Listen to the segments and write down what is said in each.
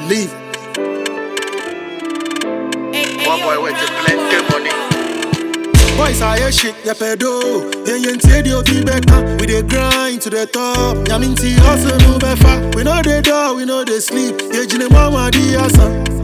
leave. One boy with the plenty money. Boys are here shit, yeah pedo. Yeah, yeah, say the be better. We dey grind to the top. Yeah, mean see hustle no better. We know the door, we know the sleep. Yeah, jine mama di asa.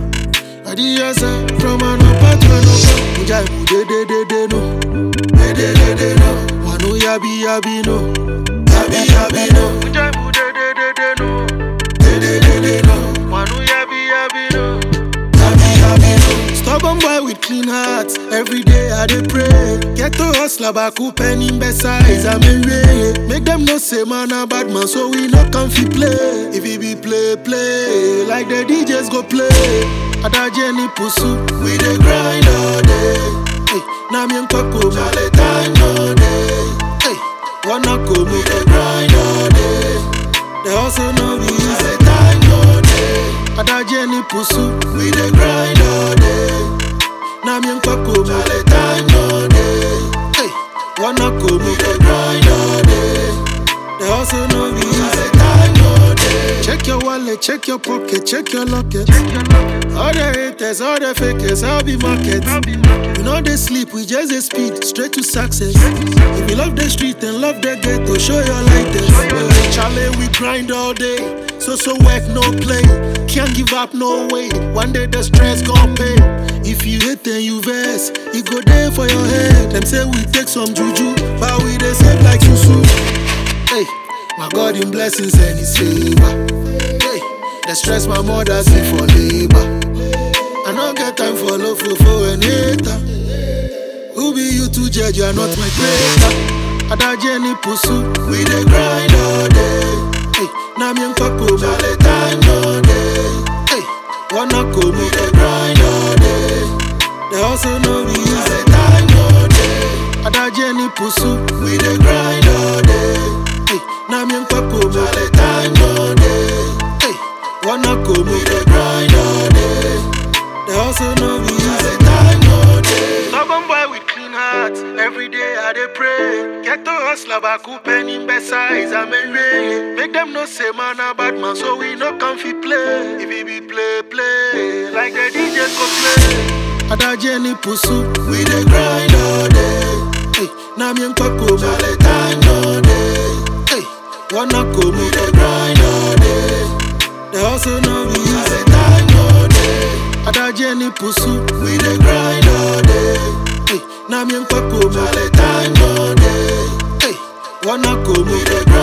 Adi asa from an upper to an upper. Mujai mu de de de de no. De de de de no. Wanu yabi yabi no. Yabi yabi no. Mujai mu de de de de no. De de de de no. Wanu yabi yabi no. Yabi yabi no. Stubborn boy with clean heart. Every day I dey pray. Get to hustle baku penny besides I'm in way. Make them know say man a bad man, so we no come fi play. If it be play play, like the DJs go play. Ada Jenny pusu, we dey grind all day. Hey, na mi nkoko male time no day. Hey, wanna go we dey grind all day. The hustle no be easy, time no day. Ada Jenny pusu, we dey grind all day. Na mi nkoko male time no day. Hey, wanna go we dey grind all day. The hustle no be easy, time no day. Check your wallet, check your pocket, check your locket. All the haters, all the fakers, I'll be market. We know they sleep, we just dey speed straight to success. If you love the street and love the ghetto, show your lightest. Charlie, we grind all day, so so work no play. Can't give up no way. One day the stress gon' pay. If you hate then you vex, it go there for your head. Them say we take some juju, but we dey save like susu. Hey, my God in blessings and His favor. Hey, the stress my mother see for labor. I don't get time for love for for and hater. Who be you to judge? You are not my creator. Ada Jenny pusu, we dey grind all day. Hey, na mi nkoko male time no day. Hey, wanna go we dey grind all day. The hustle no be easy, time no day. Ada Jenny pusu, we dey grind all day. Hey, na mi nkoko male time no day. Hey, wanna go we dey grind all day. The hustle no be easy, time no day. Stubborn boy with clean heart, every day I dey pray. Get to hustle baku penny besides I'm a ray. Make them know say man a bad man, so we no come fi play. If it be play play, like the DJs go play. Ada Jenny pusu, we dey grind all day. Hey, na mi nkoko male time no day. Hey, wanna go we dey grind all day. The hustle no be easy, time no day. Ada Jenny pusu, we dey grind all day. Hey, na mi nkoko male time no day. Hey, wanna go we dey grind